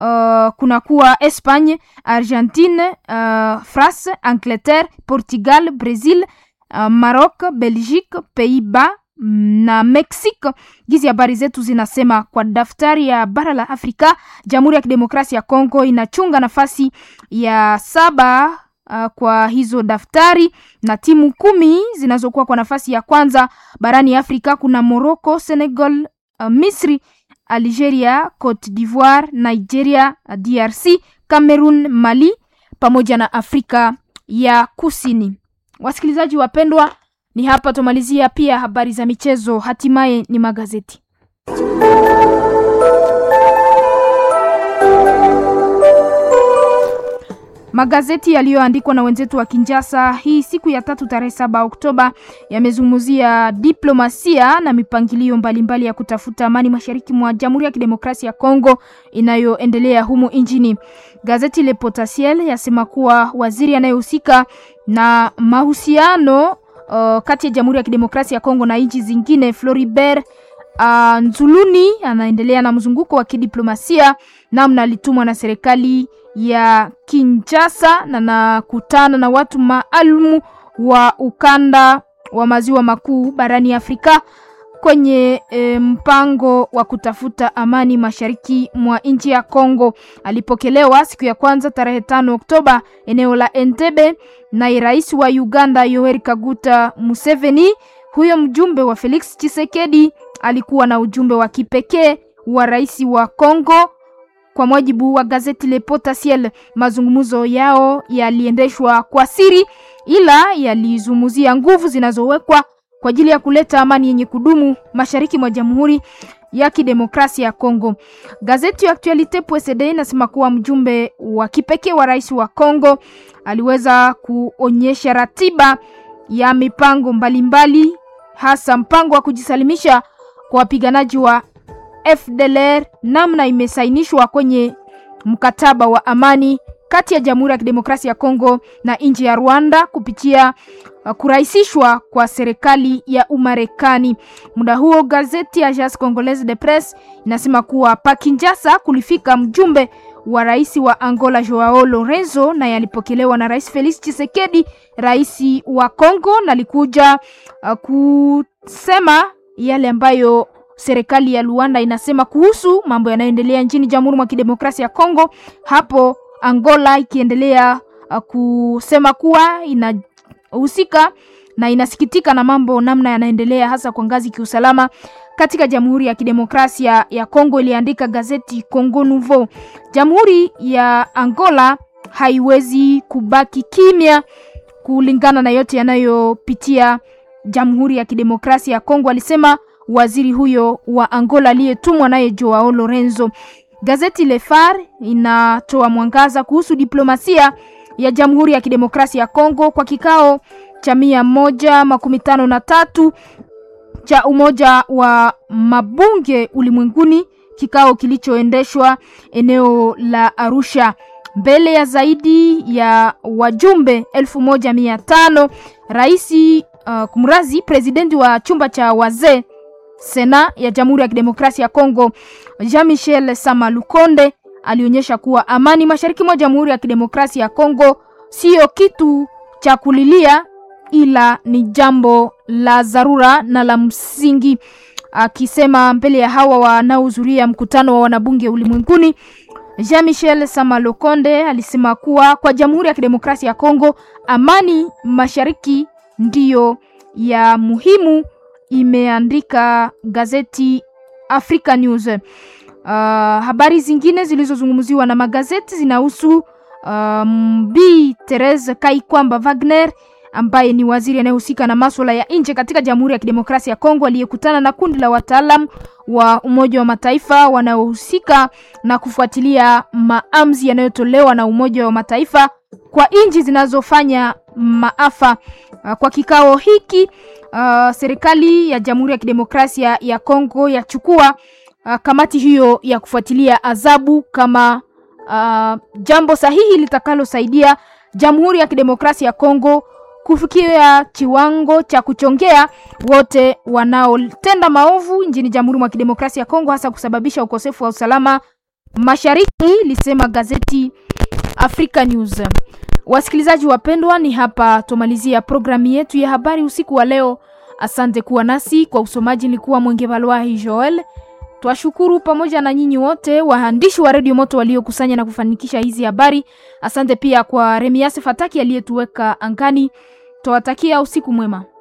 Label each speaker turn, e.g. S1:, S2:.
S1: uh, kunakuwa Espagne, Argentine, uh, France, Angleterre, Portugal, Brazil, uh, Maroc, Belgique, Pays-Bas na Mexico. Gizi habari zetu zinasema kwa daftari ya bara la Afrika, Jamhuri ya Kidemokrasia ya Kongo inachunga nafasi ya saba uh, kwa hizo daftari na timu kumi zinazokuwa kwa nafasi ya kwanza barani Afrika kuna Morocco, Senegal, uh, Misri, Algeria, Cote d'Ivoire, Nigeria, DRC, Cameroon, Mali pamoja na Afrika ya Kusini. Wasikilizaji wapendwa, ni hapa tumalizia pia habari za michezo, hatimaye ni magazeti. Magazeti yaliyoandikwa na wenzetu wa Kinjasa hii siku ya tatu tarehe saba Oktoba yamezungumzia diplomasia na mipangilio mbalimbali mbali ya kutafuta amani mashariki mwa Jamhuri ya Kidemokrasia ya Kongo inayoendelea humu nchini. Gazeti Le Potentiel yasema kuwa waziri anayehusika na mahusiano uh, kati ya Jamhuri ya Kidemokrasia ya Kongo na nchi zingine Floribert uh, Nzuluni anaendelea na mzunguko wa kidiplomasia namna alitumwa na serikali ya Kinshasa na nakutana na watu maalumu wa ukanda wa maziwa makuu barani Afrika kwenye e, mpango wa kutafuta amani mashariki mwa nchi ya Kongo. Alipokelewa siku ya kwanza tarehe tano Oktoba eneo la Entebbe na rais wa Uganda Yoweri Kaguta Museveni. Huyo mjumbe wa Felix Tshisekedi alikuwa na ujumbe wa kipekee wa rais wa Kongo. Kwa mujibu wa gazeti Le Potentiel, mazungumzo yao yaliendeshwa kwa siri, ila yalizungumzia nguvu zinazowekwa kwa ajili ya kuleta amani yenye kudumu mashariki mwa Jamhuri ya Kidemokrasia ya Kongo. Gazeti ya Actualite PSD inasema kuwa mjumbe wa kipekee wa rais wa Kongo aliweza kuonyesha ratiba ya mipango mbalimbali mbali, hasa mpango wa kujisalimisha kwa wapiganaji wa FDLR namna imesainishwa kwenye mkataba wa amani kati ya Jamhuri ya Kidemokrasia ya Kongo na nchi ya Rwanda kupitia uh, kurahisishwa kwa serikali ya Umarekani. Muda huo gazeti Agence Congolaise de Presse inasema kuwa pa Kinshasa kulifika mjumbe wa rais wa Angola Joao Lorenzo na yalipokelewa na Rais Felix Tshisekedi, rais wa Kongo, na alikuja uh, kusema yale ambayo serikali ya Luanda inasema kuhusu mambo yanayoendelea nchini Jamhuri mwa Kidemokrasia ya Kongo. Hapo Angola ikiendelea uh, kusema kuwa inahusika na inasikitika na mambo namna yanaendelea hasa kwa ngazi kiusalama katika Jamhuri ya Kidemokrasia ya Kongo, iliandika gazeti Congo Nouveau. Jamhuri ya Angola haiwezi kubaki kimya kulingana na yote yanayopitia Jamhuri ya Kidemokrasia ya Kongo, alisema waziri huyo wa Angola aliyetumwa naye Joao Lorenzo. Gazeti Le Phare inatoa mwangaza kuhusu diplomasia ya Jamhuri ya Kidemokrasia ya Kongo kwa kikao cha mia moja makumi tano na tatu cha Umoja wa Mabunge Ulimwenguni, kikao kilichoendeshwa eneo la Arusha mbele ya zaidi ya wajumbe elfu moja mia tano. Raisi uh, kumrazi presidenti wa chumba cha wazee Sena ya Jamhuri ya Kidemokrasia ya Kongo Jean-Michel Sama Lukonde alionyesha kuwa amani mashariki mwa Jamhuri ya Kidemokrasia ya Kongo siyo kitu cha kulilia, ila ni jambo la dharura na la msingi. Akisema mbele ya hawa wanaohudhuria mkutano wa wanabunge ulimwenguni, Jean-Michel Sama Lukonde alisema kuwa kwa Jamhuri ya Kidemokrasia ya Kongo amani mashariki ndiyo ya muhimu imeandika gazeti Africa News. Uh, habari zingine zilizozungumziwa na magazeti zinahusu um, Bi Therese Kaikwamba Wagner ambaye ni waziri anayehusika na masuala ya nje katika Jamhuri ya Kidemokrasia ya Kongo aliyekutana na kundi la wataalam wa Umoja wa Mataifa wanaohusika na kufuatilia maamuzi yanayotolewa na Umoja wa Mataifa kwa nchi zinazofanya maafa. Uh, kwa kikao hiki uh, serikali ya Jamhuri ya Kidemokrasia ya Kongo yachukua uh, kamati hiyo ya kufuatilia adhabu kama uh, jambo sahihi litakalosaidia Jamhuri ya Kidemokrasia ya Kongo kufikia kiwango cha kuchongea wote wanaotenda maovu nchini Jamhuri mwa Kidemokrasia ya Kongo, hasa kusababisha ukosefu wa usalama mashariki, lisema gazeti Africa News. Wasikilizaji wapendwa, ni hapa tumalizia programu yetu ya habari usiku wa leo. Asante kuwa nasi kwa usomaji. Nilikuwa Mwenge Valwahi Joel. Twashukuru pamoja na nyinyi wote waandishi wa redio Moto waliokusanya na kufanikisha hizi habari. Asante pia kwa Remiase Fataki aliyetuweka angani. Twawatakia usiku mwema.